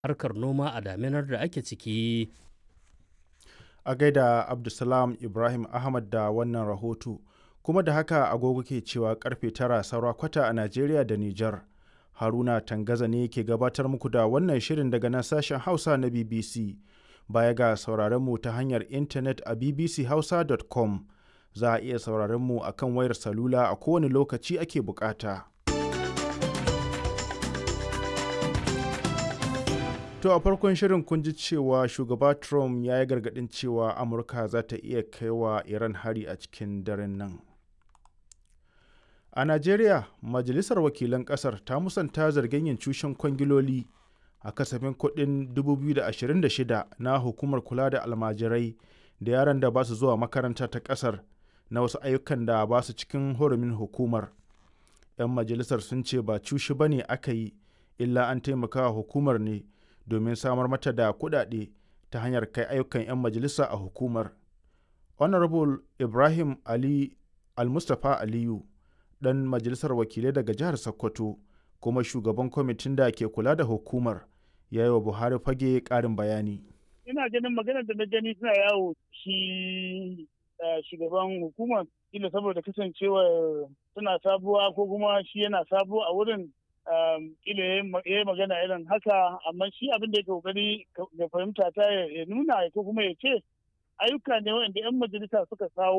harkar noma a daminar da ake ciki. A gaida Abdulsalam Ibrahim Ahmad da wannan rahoto. Kuma da haka agogo ke cewa karfe tara saura kwata a Najeriya da Nijar. Haruna Tangaza ne ke gabatar muku da wannan shirin daga nan sashen Hausa na BBC. Baya ga sauraron mu ta hanyar intanet a bbchausa.com. Za a iya sauraron mu akan wayar salula a kowane lokaci ake bukata. To a farkon shirin kun ji cewa shugaba Trump ya yi gargaɗin cewa Amurka za ta iya kaiwa Iran hari a cikin daren nan. A Najeriya, Majalisar Wakilan Ƙasar ta musanta zargin yin cushen kwangiloli a kasafin kuɗin 2026 na Hukumar Kula da Almajirai da yaran da ba su zuwa makaranta ta ƙasar na wasu ayyukan da ba su cikin hurumin hukumar. 'Yan majalisar sun ce ba cushi ba ne aka yi, illa an taimaka hukumar ne domin samar mata da kuɗaɗe ta hanyar kai ayyukan 'yan majalisa a hukumar. Honorable Ibrahim Ali Almustapha Aliyu, ɗan majalisar wakilai daga jihar Sokoto, kuma shugaban kwamitin da ke kula da hukumar, ya yi wa Buhari fage ƙarin bayani. Ina ganin maganar da na gani suna yawo shi shugaban hukumar, ila saboda kasancewar suna sabuwa ko kuma shi yana sabo a wurin kila ya yi magana irin haka amma shi abin da ya kokari ga fahimta ta ya nuna ko kuma ya ce ayyuka ne wanda 'yan majalisa suka kawo